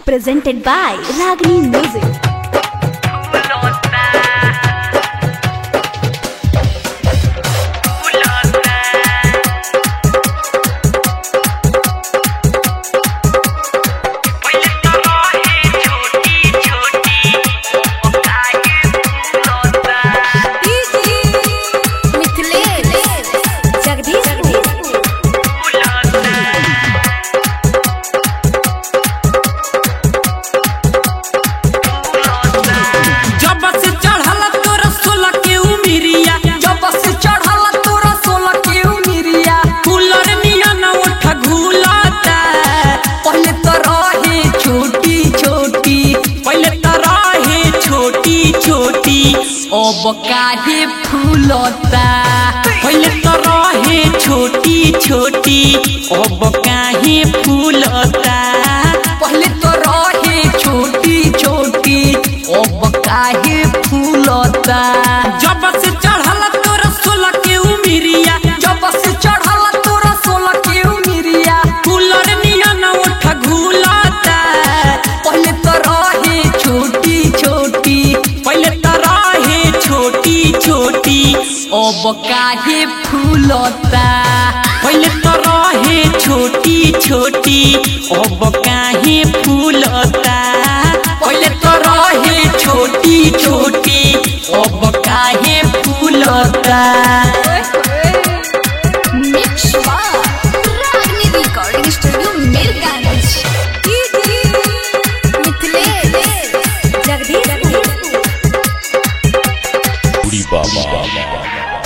presented by Ragini Music. जब से चढ़ल तोरा सोलह के उमिरिया जब से चढ़ल तोरा सोलह के उमिरिया कूलर नियन उठ घूलता पहले तो रहे छोटी छोटी पहले तो रहे छोटी छोटी अब काहे फूलता पहले तो रहे छोटी छोटी अब काहे फूलता पहले तो रहे छोटी छोटी अब काहे फूलता जब से चढ़ल तोरा सोलह के उमिरिया जब से चढ़ल तोरा सोलह के उमिरिया कूलर नियन उठ घूलता पहले तो रहे छोटी छोटी पहले तो रहे छोटी छोटी अब काहे फूलता पहले तो रहे छोटी छोटी अब काहे फूलता पहले तो रहे छोटी छोटी अब काहे फूलता Mix by Ragini Recording Studio, Mirganj. Mithilesh Jagdish Booty Baba.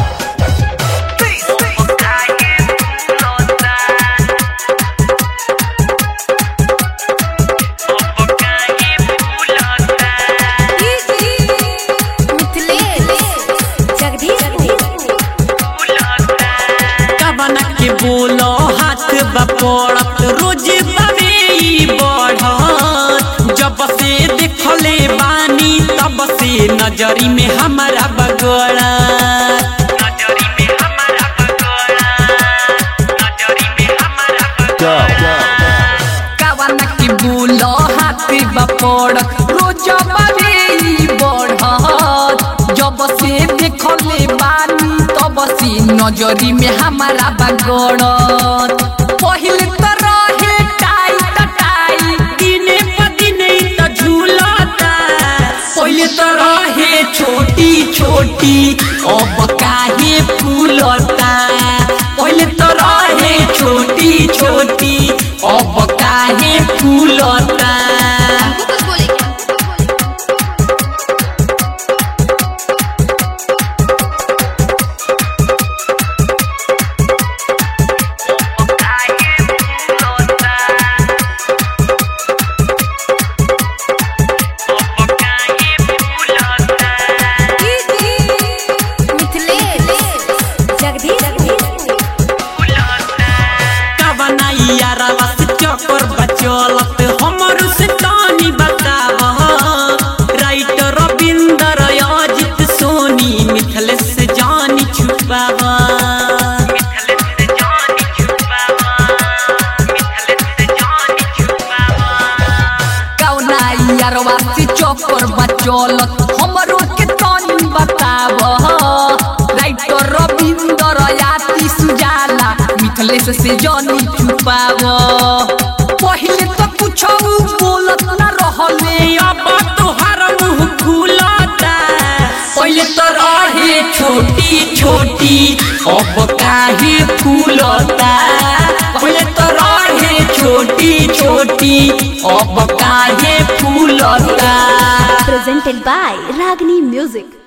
Mithilesh Jagdish कबना के बोलो हाथ बपड़त रोज बवे ई बढ़त जब से देखले बानी तब से नजरी में हमारा बगड़त Go. कावना के बोलो हाथ बपड़त रोज बवे बढ़त जब से देखले बानी तब से नजरी में हमारा बगड़त पहले तो रहे टाइट टाइट दिने प दिने ई त झूलता पहले तो रहे छोटी छोटी अब काहे फूलता पहले तो रहे छोटी छोटी अब काहे फूलता कुछ बोले क्या मिथिलेश जगदीश कबना यारवा से चक्कर बचलत हमर से तानी बताव राइटर रविंदर अजित सोनी मिथलेश से जानी छुपावा कौना यारवा से चौकर बचलत हमरो के तनी बताव राइटर रविंदर याति सुजाला मिथलेश से जानी छुपाव पहले तो कुछ बोलत ना रहले अब तोहर मुंह खुलता पहले तो रहे छोटी छोटी अब काहे फूलता पहले तो रहे छोटी छोटी अब काहे फूलता presented by Ragini Music.